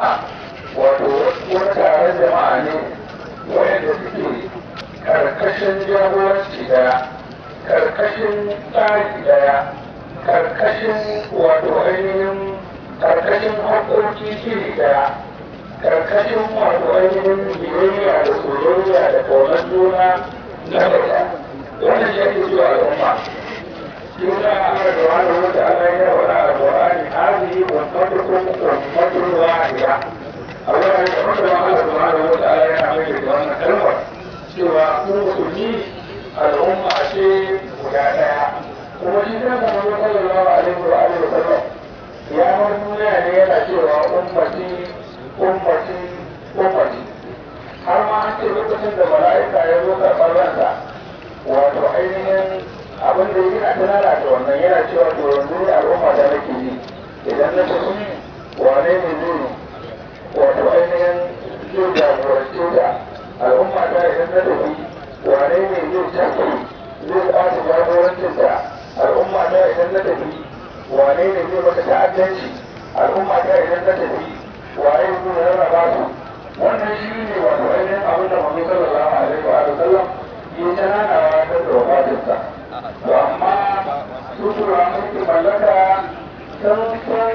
wato wani taron jama'a ne wanda suke karkashin jagoranci daya karkashin tsari daya karkashin wato ainihin karkashin haƙoƙi iri daya karkashin wato ainihin biyayya da soyayya da ƙaunar juna na daya wannan shi ake cewa al'umma يقول الله سبحانه وتعالى ولا القرآن هذه أمتكم أمة واحدة أولا يقول الله سبحانه وتعالى يعمل بأن كلمة سوى مسلمين الأمة شيء وجعلها ومشينا محمد صلى الله عليه وآله وسلم يا من يعني yana cewa ummati ummati ummati har ma an ce lokacin da mala'ika ya zo karɓar ransa wato ainihin abin da yana tunana da wannan yana cewa to yanzu ne al'umma da nake yi idan na tafi wane ne zai wato ainihin zai jagorance da al'umma ta idan na tafi wane ne zai tafi zai ɓata jagorancin da al'umma ta idan na tafi wane ne zai mata ta'addanci al'umma ta idan na tafi waye zai rarraba su wannan shi ne wato ainihin abin da Muhammad sallallahu alaihi wa sallam ya tunanawa da wafatinsa to amma su tura mulki mallaka sun san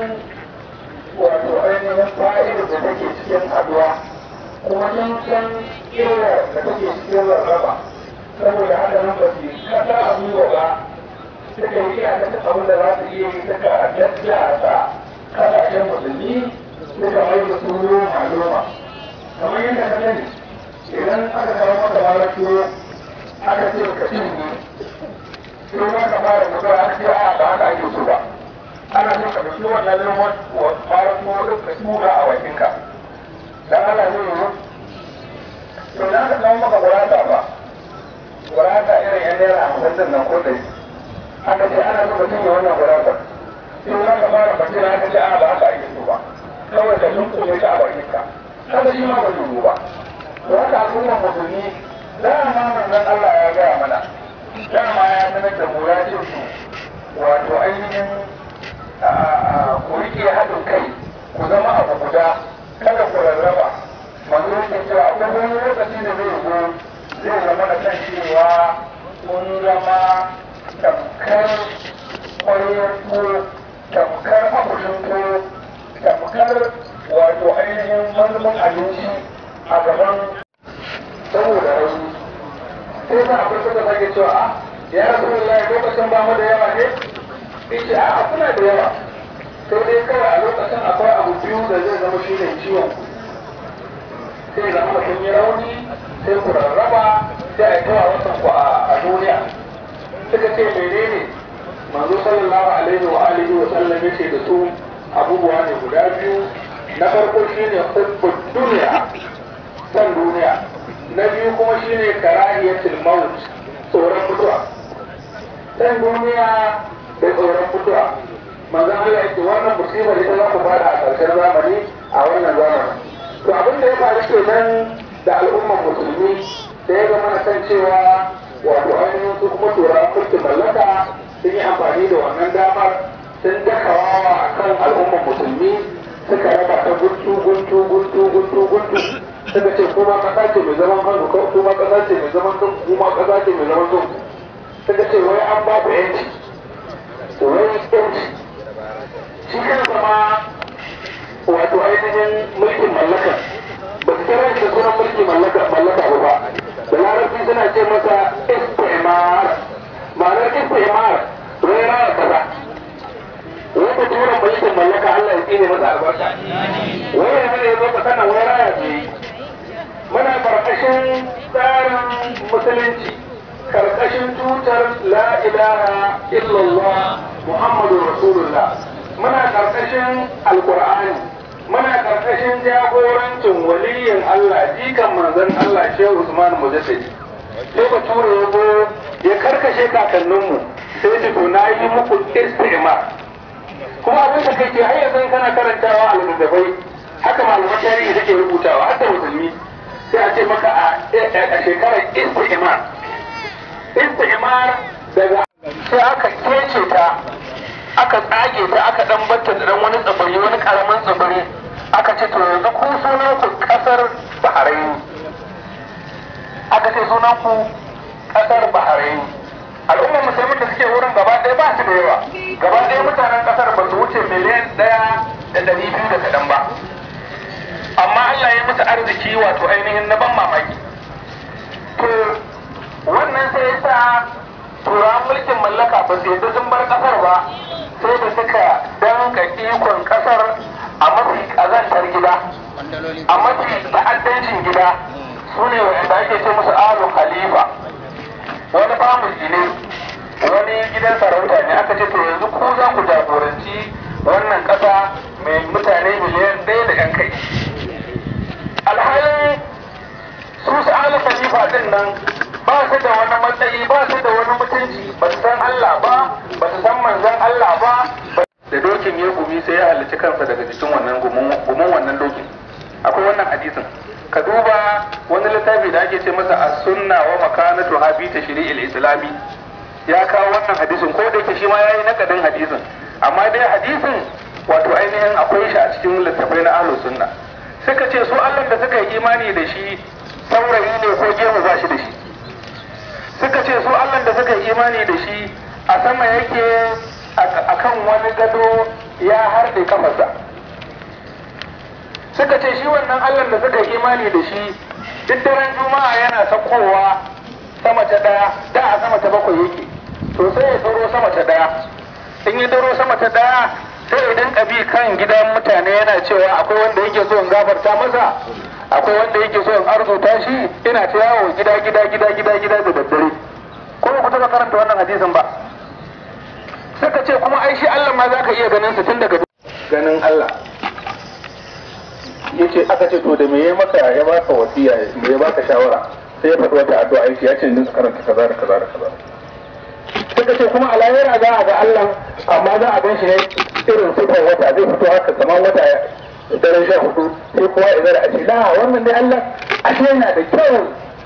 wato ainihin fa'idar da take cikin haduwa kuma sun san illa da take cikin rarraba saboda haka nan ba su kasa a gwiwa ba suka yi iya kasa abin da za su iya yi suka daddasa kasashen musulmi suka mai da su noma noma kamar yadda ka sani idan aka kawo maka mara tuwo aka ce ka cinye sai ma ka fara mutuwa an ce a ba haka ake so ba ana so ka ɗauki wannan lemon fara tuwo ɗin ka tura a wakinka dan Allah zai yi to da aka kawo maka gurata ba gurata irin yan naira hamsin din nan ko ɗari aka ce ana so ka cinye wannan gurata sai ma ka fara bakin aka ce a ba haka ake so ba kawai ka dunkume ta a wakinka kada shi ma ba zai yi ba to haka al'ummar musulmi dama manzon Allah ya gaya mana dama ya sanar da mu ya ce su wato ainihin ku rike haɗin kai ku zama abu guda kada ku rarraba manzo yake cewa akwai wani lokaci da zai zo zai zama da kan cewa kun zama tamkar ƙwariyar tuwo tamkar akushin tuwo tamkar wato ainihin mazumin abinci a gaban saboda rauni sai sa akwai suka sake cewa a ya rasu da lokacin ba mu da yawa ne ce a kuna da yawa sai dai kawai a lokacin akwai abu biyu da zai zama shi ne ciwon sai zama da kun yi rauni sai ku rarraba sai a yi tawa wasan ku a duniya suka ce menene manzo sallallahu alaihi wa alihi wa sallam yace da su abubuwa ne guda biyu na farko shine hubbud duniya san duniya na biyu kuma shine karahiyatul maut tsoron mutuwa san duniya da tsoron mutuwa manzon Allah yake wannan musibar ita za ku fara a ƙarshen zamani a wannan zamani to abin da ya faru kenan da al'ummar musulmi da ya zama na kan cewa wato ainihin su kuma turawan mulkin mallaka sun yi amfani da wannan damar sun dakawa a kan al'ummar musulmi suka raba ta guntu guntu guntu guntu guntu suka ce kuma kasa ce mai zaman kanku ko kuma kasa ce mai zaman kanku kuma kasa ce mai zaman kanku suka ce wai an ba ku yanci to wai yanci shi kansa ma wato ainihin mulkin mallaka ba su kira shi da sunan mulkin mallaka mallaka ba ba da larabci suna ce masa istimar ma'anar istimar wai raya kaza wai da turan mulkin mallaka Allah ya tsine masa albarka wai yanzu ne ya zo ka sana wai raya ce muna karkashin tsarin musulunci karkashin tutar la ilaha illallah muhammadu rasulullah muna karkashin alkur'ani muna karkashin jagorancin waliyin allah jikan manzon allah shehu usman mujaddidi sai ba tura ya zo ya karkashe kakanninmu sai ce to na yi muku istimar kuma abin da kai ke har yanzu kana karantawa a littattafai haka malaman tarihi take rubutawa har da musulmi sai a ce maka a shekarar istimar istimar daga sai aka kece ta aka tsage ta aka dan batta da dan wani tsibiri wani karamin tsibiri aka ce to yanzu ce sunan ku kasar Bahrain al'ummar musulmin da suke wurin gaba ɗaya ba su da yawa gaba ɗaya mutanen kasar ba su wuce miliyan ɗaya da ɗari biyu da kaɗan ba amma Allah ya musu arziki wato ainihin na ban mamaki to wannan sai ya sa turawan mulkin mallaka ba su yadda sun bar kasar ba sai da suka danka ikon kasar a mafi ƙazantar gida a mafi ta'addancin gida su ne wanda ake ce musu alu khalifa wani family ne wani gidan sarauta ne aka ce to yanzu ku za ku jagoranci wannan ƙasa mai mutane miliyan ɗaya da yan kai alhalin su su alu khalifa din nan ba su da wani matsayi ba su da wani mutunci ba su san Allah ba ba su san manzon Allah ba da dokin ya gumi sai ya halarci kansa daga jikin wannan gumin wannan dokin akwai wannan hadisin ka duba wani littafi da ake ce masa as-sunna wa makanatu habi tashri'il islami ya kawo wannan hadisin ko da yake shi ma yayi nakadin hadisin amma dai hadisin wato ainihin akwai shi a cikin littafai na ahlus sunna suka ce su Allah da suka yi imani da shi saurayi ne ko gemu ba shi da shi suka ce su Allah da suka yi imani da shi a sama yake a kan wani gado ya harɗe kafarsa suka ce shi wannan Allah da suka yi imani da shi duk daren juma'a yana sakowa sama ta ɗaya da a sama ta bakwai yake to sai ya daro sama ta ɗaya in ya daro sama ta ɗaya sai idan ƙabi kan gidan mutane yana cewa akwai wanda yake so in gafarta masa akwai wanda yake so in arzuta shi ina ta yawo gida gida gida gida gida da daddare ko ba ku taɓa karanta wannan hadisin ba suka ce kuma ai shi Allah ma za ka iya ganin sa tun daga ganin Allah yace aka ce to da me ya maka ya baka wasiya me ya baka shawara sai ya faɗi wata addu'a yace ya ce din su karanta kaza da kaza da kaza suka ce kuma a lahira za a ga Allah amma za a gan shi ne irin sifar wata zai fito haka kamar wata daren sha hudu sai kowa ya zara a ce la wannan dai Allah ashe yana da kyau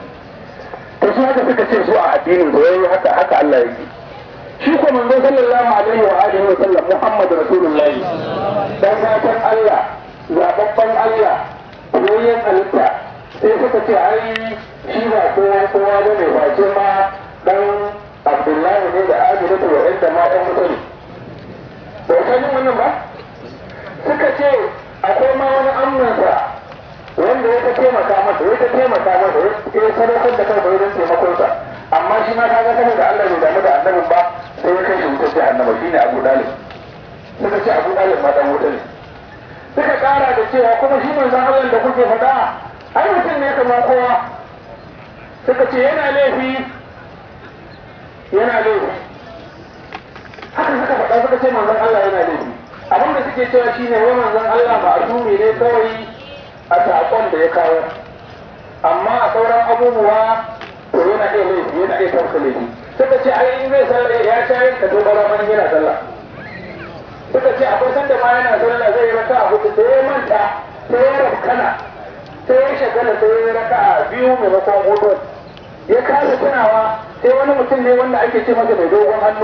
to su haka suka ce su a addinin su yayi haka haka Allah yake shi ko manzo sallallahu alaihi wa alihi wa sallam Muhammad rasulullahi dan gatan Allah zababban Allah yoyin halitta sai suka ce ai shi ba kowa kowa ba ne face ma dan Abdullahi ne da Aminatu wa inda ma ɗan mutane ba ka yi wannan ba suka ce akwai ma wani amnansa wanda ya ta taimaka masa ya ta taimaka masa ya sadaukar da kansa wajen taimakonsa amma shi ma kaga saboda Allah bai damu da annabin ba sai ya kai shi wutar jahannama shine Abu Dalib suka ce Abu Dalib ma dan wuta ne suka kara da cewa kuma shi manzon Allah da kuke faɗa ai mutum ne kamar kowa suka ce yana laifi yana laifi haka suka faɗa suka ce manzon Allah yana laifi abin da suke cewa shine wai manzon Allah ma'asumi ne kawai a saƙon da ya kawo amma a sauran abubuwa to yana iya laifi yana iya tafka laifi suka ce ai in zai sallah ya shayar da dogara man yana sallah suka ce akwai sanda ma yana sallah zai yi raka a hudu sai ya manta sai ya rafkana sai ya shagala sai ya raka a biyu maimakon hudu ya kasa tunawa sai wani mutum ne wanda ake ce masa mai dogon hannu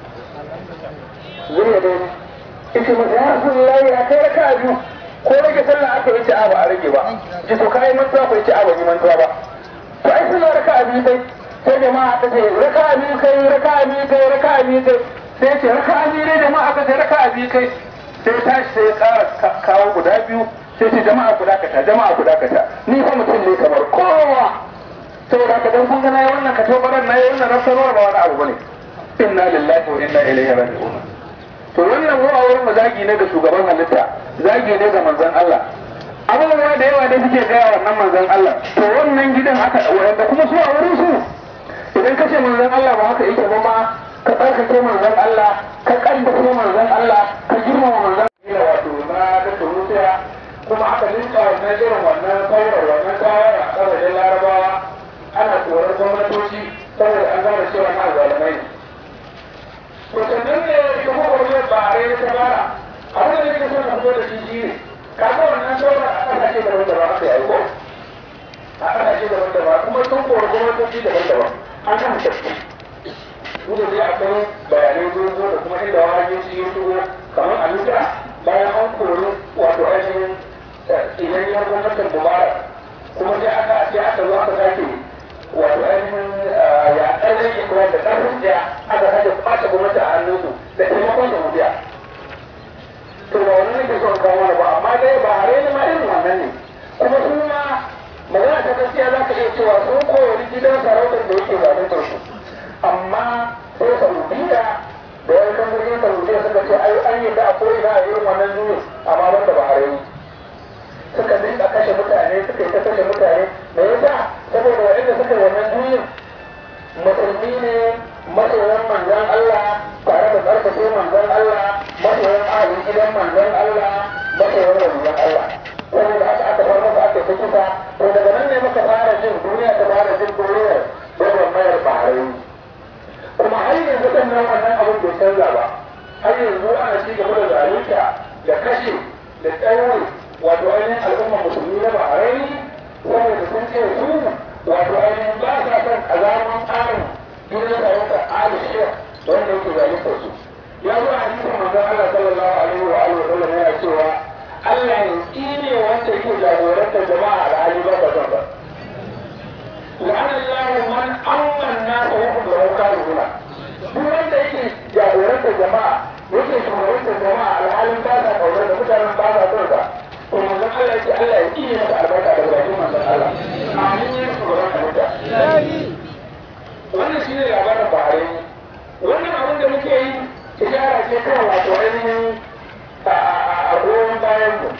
zuriya dai ita masa ya rasu lillahi a kai raka a biyu ko rage sallah aka yi ci a ba a rage ba ji to kai mantuwa ko yi ci a ba yi mantuwa ba to ai sallah raka a biyu kai sai jama'a ta ce raka a biyu kai raka a biyu kai raka a biyu kai sai ce raka a biyu ne jama'a ka ce raka a biyu kai sai tashi sai ya kara kawo guda biyu sai ce jama'a ku dakata jama'a ku dakata ni fa mutum ne kamar kowa saboda ka dan kun ga nayi wannan ka tobaran nayi wannan rafsarwar ba wani abu bane inna lillahi wa inna ilaihi raji'un to wannan mu a wurin zagi ne ga shugaban halitta zagi ne ga manzon Allah abubuwa da yawa da suke gaya wannan manzon Allah to wannan gidan haka wanda kuma su a wurin su idan ka ce manzon Allah ba haka yake ba ma ka tsarkake manzon Allah ka kaddace manzon Allah ka girmama manzon Allah wato na da turusiya kuma aka linka wannan irin wannan saurar wannan tawar a kasashen larabawa ana korar gwamnatoci saboda an gane cewa na zalimai ne to sannan ne ita kuma wajen ba a rai ta bara abin da nake so na fito da shi shi ne kaga wannan sauran a kasashe daban-daban aka yi ko a kasashe daban-daban kuma sun kori gwamnatoci daban-daban an kan tafi duk da dai akwai bayanai sun zo da kuma inda wani shi ya shigo kamar a nuka bayan an kori wato ainihin idan ya gwamnatin mubarak kuma sai aka sai aka zo aka sake wato ainihin ya ɗan rage kuma da ƙarfin jiya aka sake kwace gwamnati a hannunsu da taimakon saudiya to ba wani nake son kawo mana ba amma dai ba a raini ma irin wannan ne kuma su ma magana ta gaskiya za ka iya cewa sun koyi gidan sarautar da yake zaluntar su amma sai saudiya da yan kan jirgin saudiya suka ce ai an yi da akwai na irin wannan juyin amma ban da bahrain suka dinga kashe mutane suka yi ta kashe mutane me yasa saboda waɗanda suka yi wannan juyin musulmi ne masoyan manzon Allah tare da tsarkake manzon Allah masoyan ahalin gidan manzon Allah masoyan waliyan Allah saboda haka aka bar masa aka ta kisa to daga nan ne muka fara jin duniya ta fara jin duniyar yawan mayar bahrain kuma har yanzu kan nan wannan abin bai canza ba har yanzu ana ci gaba da zalunta da kashe da tsauri wato ainihin al'ummar musulmi na bahrain saboda sun ce su wato ainihin ba sa son azaman tsarin gidan sarauta ali shek wanda yake zalunta su ya zo a hadisin manzon Allah sallallahu alaihi wa alihi wa sallam yana cewa Allah ya tsine wanda yake jagorantar jama'a da hali ba ba son ba لعن الله من أمن الناس وهم له كارهون duk wanda yake jagorantar jama'a yake shugabantar jama'a alhalin ba sa kaunar da mutanen ba sa son sa to manzon Allah yake Allah ya kiyaye masa albarka da bakin manzon Allah amin ya shugaban halitta wannan shine labarin Bahrain wannan abin da muke yi ishara ce kan wato ainihin a goyon bayan mu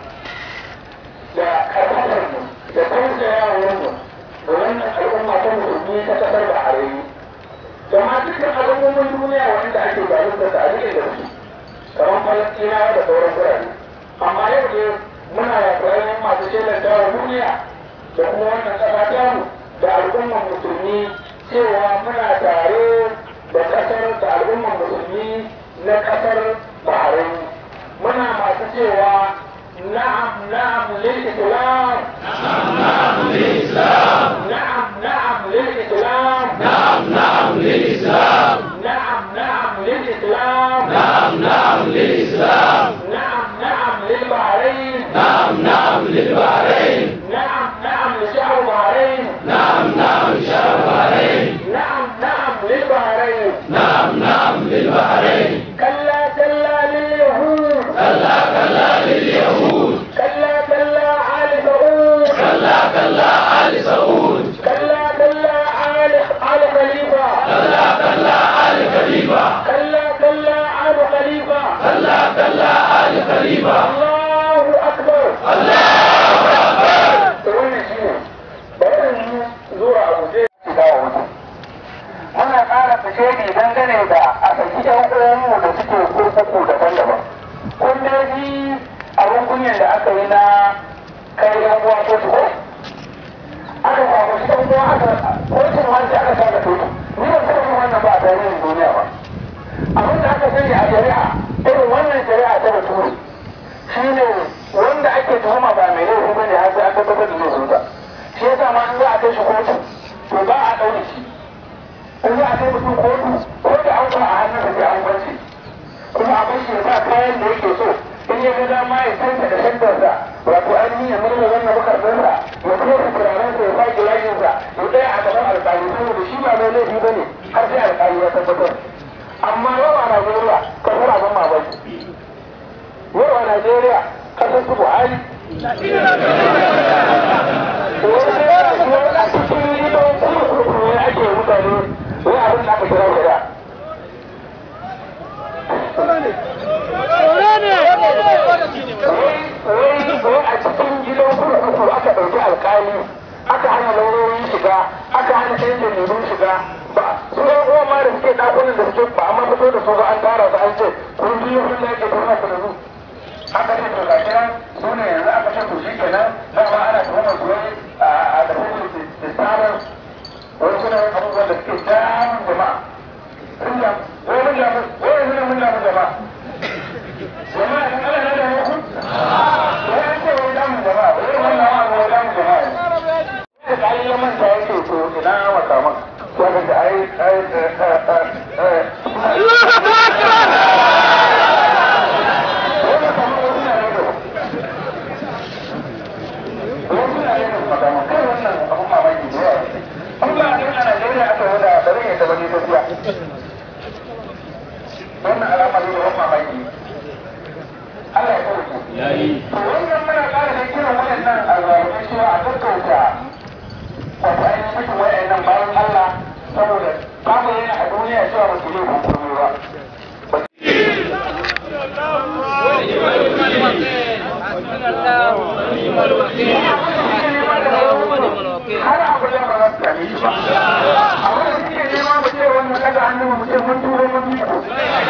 da karfatar mu da tausayawar mu da wannan al'umma ta musulmi ta kasar Bahrain da ma dukkan al'ummomin duniya wanda ake zalunta da ake da su kamar Falastinawa da sauran birane amma yau ne muna yaƙi ainihin masu shelar dawa duniya da kuma wannan ƙasa tamu da al'ummar musulmi cewa muna tare da ƙasar da al'ummar musulmi na ƙasar Bahrain muna masu cewa na'am na'am lil islam na'am na'am lil islam na'am na'am lil islam نعم نعم للإسلام نعم نعم للإسلام نعم نعم للإسلام نعم نعم للبحرين نعم نعم للبحرين نعم نعم لشعب البحرين نعم نعم شعب البحرين نعم نعم للبحرين نعم نعم للبحرين كلا كلا لليهود كلا كلا لليهود كلا كلا آل سعود كلا كلا آل سعود كلا كلا آل آل خليفة كلا كلا آل خليفة كلا كلا آل خليفة كلا كلا آل خليفة الله أكبر الله da wannan shi ne bari mu zuwa abu zai shiga wa wasu muna ƙara fice ne dangane da a saki ƴan uwanmu da suke kurkuku daban-daban kun dai ji abin kunyan da aka yi na kai ƴan uwa ko su ko aka kwakwaci ƴan uwa aka kotun wanda aka sa da tutu ni ban taɓa yin wannan ba a tarihin duniya ba abin da aka sani a shari'a irin wannan shari'a ta bature shine wanda ake tuhuma ba mai laifi ba ne har sai an tabbatar da laifinsa shi yasa ma in za a kai shi kotu to ba a ɗaure shi in za a kai mutum kotu ko da an a hannunsa sai an kwance kuma a bashi ya sa kayan da yake so in ya ga dama ya canza da shantarsa wato ainihin ya murna wannan makarfinsa ya kuma su turarensa ya sa gilashinsa ya tsaya a gaban alƙali saboda shi ba mai laifi ba ne har sai alƙali ya tabbatar amma yau a Najeriya kasar abin mamaki yau a Najeriya kasar su Buhari wani ya zo a cikin gidan kurkuku ne ake mutane wai abin da aka kira shari'a wai a cikin gidan kurkuku aka ɗauki alkali aka hana laurorin shiga aka hana ɗan jaridun shiga ba su ɗan uwa ma da suke ɗakunan da suke ba amma fito da su ba an tara su an ce kun biyu kun da ake tuhumar su da su aka ce to ga kiran su ne yanzu aka ce to shi kenan dama ana tuhumar su wai a da kuma da tsarin wani suna yin abubuwan da suke damun jama'a sun da wai mun damu wai yanzu ne mun damu jama'a jama'a in Allah na da muku wai an ce wai damun jama'a wai wannan wa wai damun jama'a ne da ai ya manta yake to ina makaman wanda da ai ai wasu na yin makaman kai wannan abun mamaki da yawa Allah ne ban mamaki Allah ya sauke to wannan muna ƙara da kiran waɗannan albarkun cewa a gaggauta wato ainihin mutum waɗannan bayan Allah saboda babu yana a duniya cewa ba su yi hukumi ba har abu da ba za su same shi ba abin da suke nema mu ce wannan daga hannun mu ce mun turo mun bi ku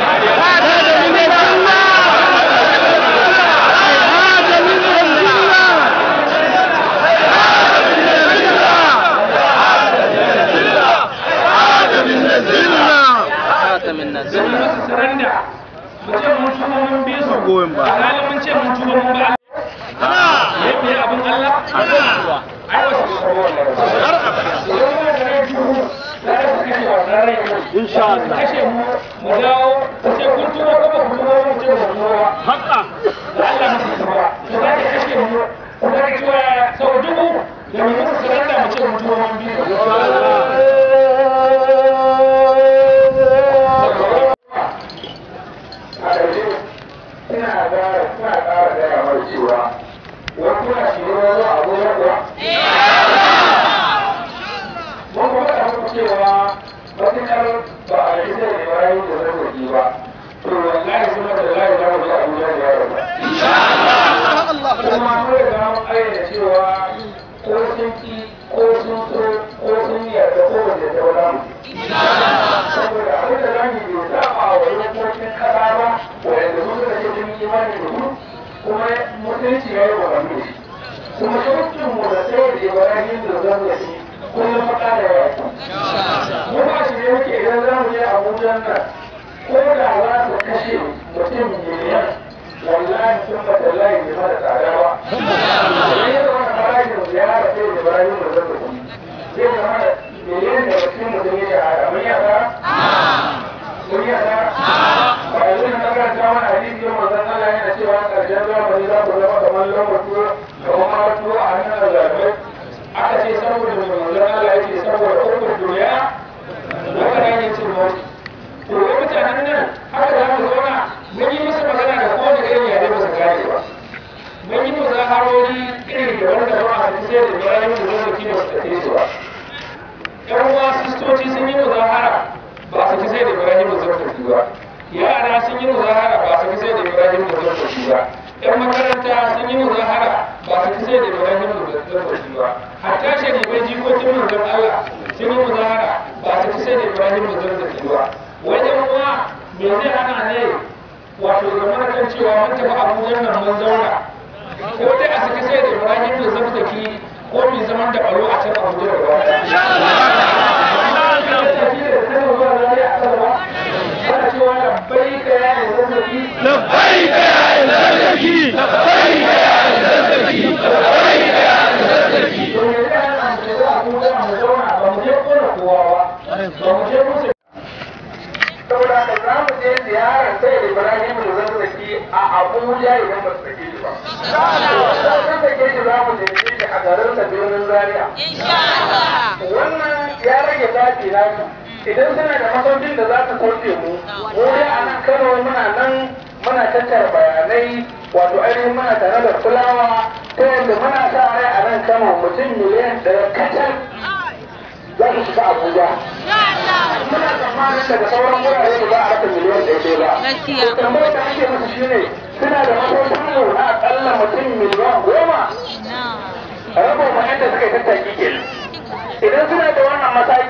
surrender mu ce mun tuba mun bi su goyon ba. alhalin mun ce mun tuba mun ba Allah ya biya abin Allah ai wasu insha Allah kashe mu mu dawo mu ce kun tuba ko ba ku tuba mu ce ba ku tuba ba haka da Allah musu tuba to za ka kashe mu ku za ka tuba sau dubu da mu musu surrender mu ce mun tuba mun bi su a ƙarshe ina ƙara ina ƙara gaya mai cewa wani kuna shi ne wani abu ya kuwa mun kuma da muku cewa matuƙar ba a yi sai da bayan da zargaki ba to wallahi kuma da layi za mu ji abuja da yaro ba kuma mun riga mun ayyana cewa ko sun ki ko sun so ko sun yarda ko wanda ta wala mu saboda abin da zamu yi bai saba wa dokokin kasa ba wanda su suka ce sun yi imani da su kuma mutunci ya yi wa da shi kuma shaukin mu da sai da ibrahim da zan da shi kullum maka da yawa mu ba shi ne muke idan za mu je abuja nan ko da za su kashe mutum miliyan wallahi sun ba tallahi bai mara tsada ba ne da wani harajin ziyara sai da ibrahim da zan da shi zai zama da miliyan da mutum mutum ya shahara mun yasa mun yasa ba yanzu na karanta mana hadisi yau manzon Allah yana cewa karshen zamani za ku zama kamar lambar tuwo kamar mara tuwo a hannun azabai aka ce saboda mai manzon Allah yake saboda uku duniya wata ne cin mawuki to wai mutanen nan haka za mu zauna mun yi musu magana da kowane irin yare ba su gane ba mun yi musu harori irin da wanda ba a sai da bayan da zai kima su tafi su ba yan uwa sistoci sun yi muzahara ba su ki sai da Ibrahim da zartafi ba yara sun yi muzahara ba su ki sai da Ibrahim da zartafi ba yan makaranta sun yi muzahara ba su ki sai da Ibrahim da zartafi ba hatta sharifai jikokin manzon Allah sun yi muzahara ba su ki sai da Ibrahim da zartafi ba wajen uwa me zai hana ne wato zama kan cewa mun tafi Abuja nan mun zauna ko dai a saki sai da Ibrahim da zartafi ko mai zaman da balo a can Abuja da ba labbaik ya ilahi labbaik ya ilahi saboda haka za mu je ziyarar sai da Ibrahim da zan zaki a Abuja idan ba su sake shi ba. Za su sake shi za mu je shi a garin da birnin Zaria. Wannan ya rage zafi na su. Idan suna da masaukin da za su sauke mu, mu dai a nan Kano muna nan muna tattara bayanai wato ainihin muna tare da fulawa ta yadda muna sa rai a nan Kano mutum miliyan ɗaya kacal za su shiga Abuja. Muna tsammanin daga sauran wurare da za a rasa miliyan ɗaya ba. Gaskiya. To tambayar da ake musu shine suna da masaukin yau na akalla mutum miliyan goma. Rabo ma yadda suka yi tattaki ke. Idan suna da wannan mataki